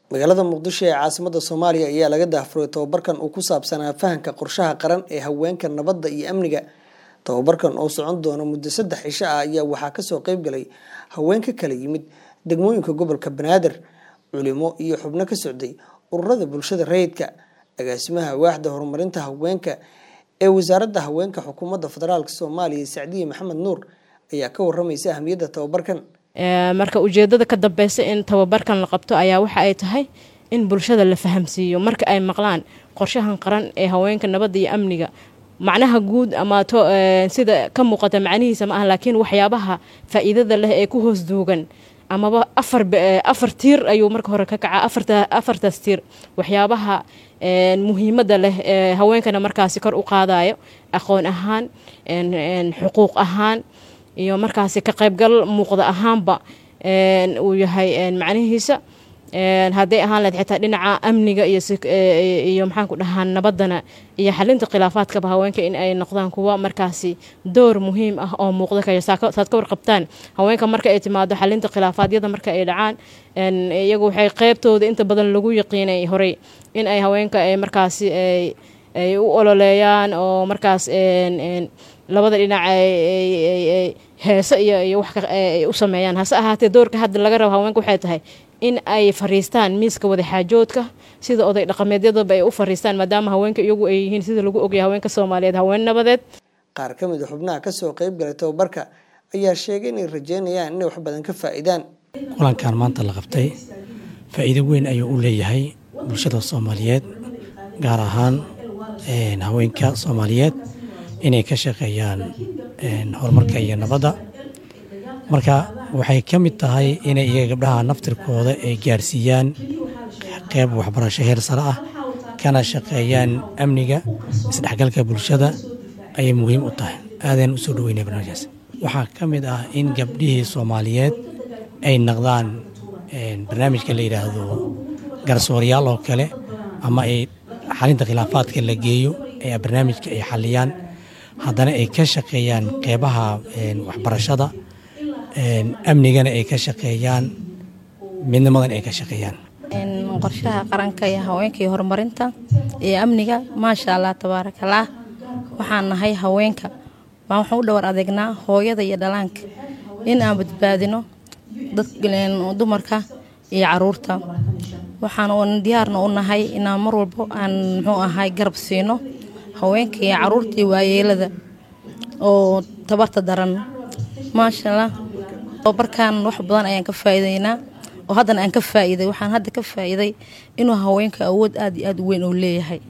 magaalada muqdisho ee caasimada soomaaliya ayaa laga daahfuray tababarkan uu ku saabsanaa fahanka qorshaha qaran ee haweenka nabadda iyo amniga tababarkan oo socon doona muddo saddex cisho ah ayaa waxaa kasoo qeyb galay haween ka kala yimid degmooyinka gobolka banaadir culimo iyo xubno ka socday ururada bulshada rayidka agaasimaha waaxda horumarinta haweenka ee wasaaradda haweenka xukuumadda federaalk soomaaliya sacdiye maxamed nuur ayaa ka waramaysa ahmiyadda tababarkan marka ujeedada ka dambeysa in tababarkan la qabto ayaa waxa ay tahay in bulshada la fahamsiiyo marka ay maqlaan qorshahan qaran ee haweenka nabadda iyo amniga macnaha guud ama sida ka muuqata macnihiisa ma ah laakiin waxyaabaha faa-iidada leh ee ku hoos duugan amaba afar tiir ayuu marka hore ka kacaa afartaas tiir waxyaabaha muhiimadda leh ee haweenkana markaasi kor u qaadayo aqoon ahaan xuquuq ahaan iyo markaasi ka qaybgal muuqda ahaanba uu yahay macnihiisa hadday ahaan lahed xitaa dhinaca amniga iyo maxaanku dhahaa nabaddana iyo xalinta khilaafaadkaba haweenka in ay noqdaan kuwa markaasi door muhiim ah oo muuqda kaya saad ka warqabtaan haweenka marka ay timaado xalinta khilaafaadyada marka ay dhacaan iyagu waxay qeybtooda inta badan lagu yaqiinay horey in ay haweenka ay markaasi ay u ololeeyaan oo markaas labada dhinac heese iyo wax u sameeyaan hase ahaatee doorka hadda laga rabo haweenka waxay tahay in ay fariistaan miiska wadaxaajoodka sida oday dhaqameedyadaba ay u fariistaan maadaama haweenka iyagu ay yihiin sida lagu ogaya haweenka soomaaliyeed haween nabadeed qaar ka mid a xubnaha kasoo qeyb galay tababarka ayaa sheegay inay rajeynayaan inay wax badan ka faa-idaan kulankan maanta la qabtay faa-iido weyn ayuu u leeyahay bulshada soomaaliyeed gaar ahaan haweenka soomaaliyeed inay ka shaqeeyaan horumarka iyo nabadda marka waxay ka mid tahay inay iyaga gabdhaha naftirkooda ay gaarsiiyaan qeyb waxbarasho heer sare ah kana shaqeeyaan amniga isdhexgalka bulshada ayay muhiim u tahay aadaan usoo dhaweynaya barnaamijkaas waxaa ka mid ah in gabdhihii soomaaliyeed ay naqdaan barnaamijka la yidhaahdo garsooryaal oo kale ama ay xalinta khilaafaadka la geeyo ee barnaamijka ay xaliyaan haddana ay ka shaqeeyaan qeybaha waxbarashada amnigana ay ka shaqeeyaan midnimadan ay ka shaqeeyaan qorshaha qaranka iyo haweenka iyo horumarinta iyo amniga maasha allah tabaarakallaah waxaan nahay haweenka baan waxaan u dhowar adeegnaa hooyada iyo dhalaanka in aan badbaadino dumarka iyo caruurta waxaan diyaarna u nahay inaan mar walbo aan muxuu ahay garab siino haweenka iyo caruurta iyo waayeelada oo tabarta daran maasha allah tababarkan wax badan ayaan ka faa'iidaynaa oo haddana aan ka faa'iiday waxaan hadda ka faa'iiday inuu haweenka awood aad iyo aad u weyn uu leeyahay